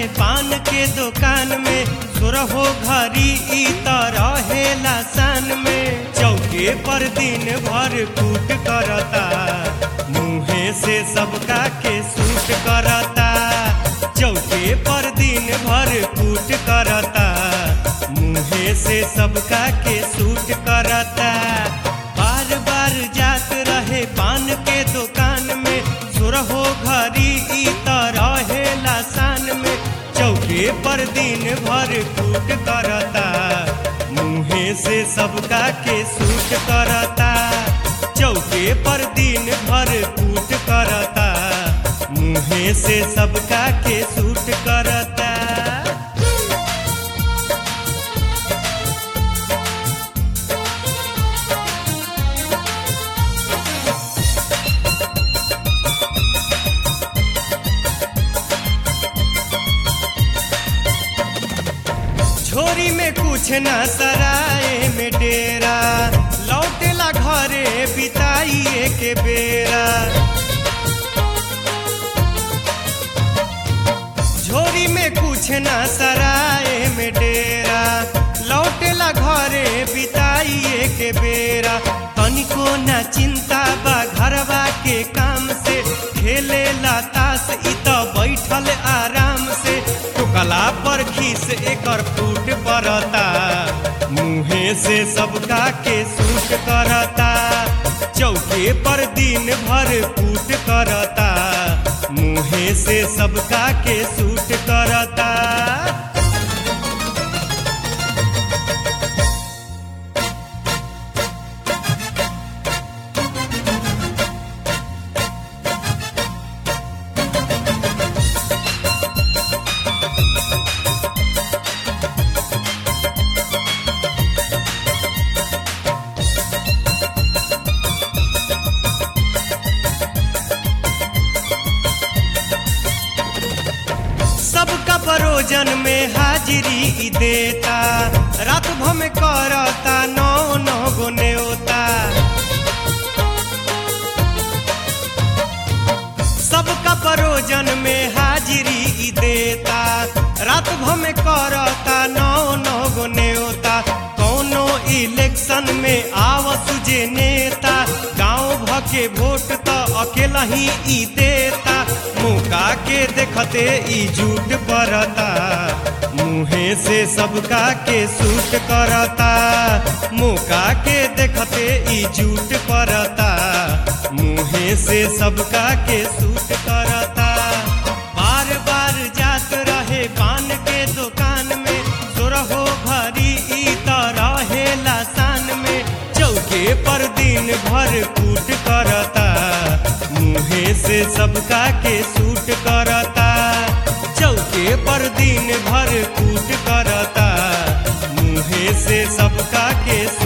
पान के दुकान में सुरहो घरी ई त रहेला सान में चौके पर दिन भर कूट करता मुँहे से सबका के सूट करता चौके पर दिन भर कूट करता मुँहे से सबका के सूट करता बार बार जात रहे पान के दुकान में सुरहो घरी ई त रहेला सान में चौके पर दिन भर कूट करता मुँहे से सबका के सूट करता चौके पर दिन भर कूट करता मुँहे से सबका के सूट करता झोरी में कुछ ना सराय में डेरा लौटेला घरे बिताइए के बेरा झोरी में कुछ ना सराय में डेरा लौटेला घरे बिताइए के बेरा तनिको ना चिंता बा घरवा के काम से खेले तास इ त बैठल आराम से टोकला पर खीस एकर फूट पड़ता मुँहे से सबका के सूट करता चौके पर दिन भर कूट करता मुँहे से सबका के सूट करता सबका परोजन में हाजिरी ई देता रात भर में करता नौ नौ गो न्योता सबका परोजन में हाजिरी ई देता रात भर में करता नौ नौ गो न्योता कौनो इलेक्शन में आवस जे नेता गांव भ के वोट त अकेला ही ई देता मौका के देखते ई झूठ परता मुँहे से सबका के सूट करता मौका के देखते ई झूठ परता मुँहे से सबका के सूट करता बार बार जात रहे पान के दुकान में सुरहो भरी ई त रहेला सान में चौके पर दिन भर कूट करता मुँहे से सबका के सूट करता चौके पर दिन भर कूट करता मुँहे से सबका के सूट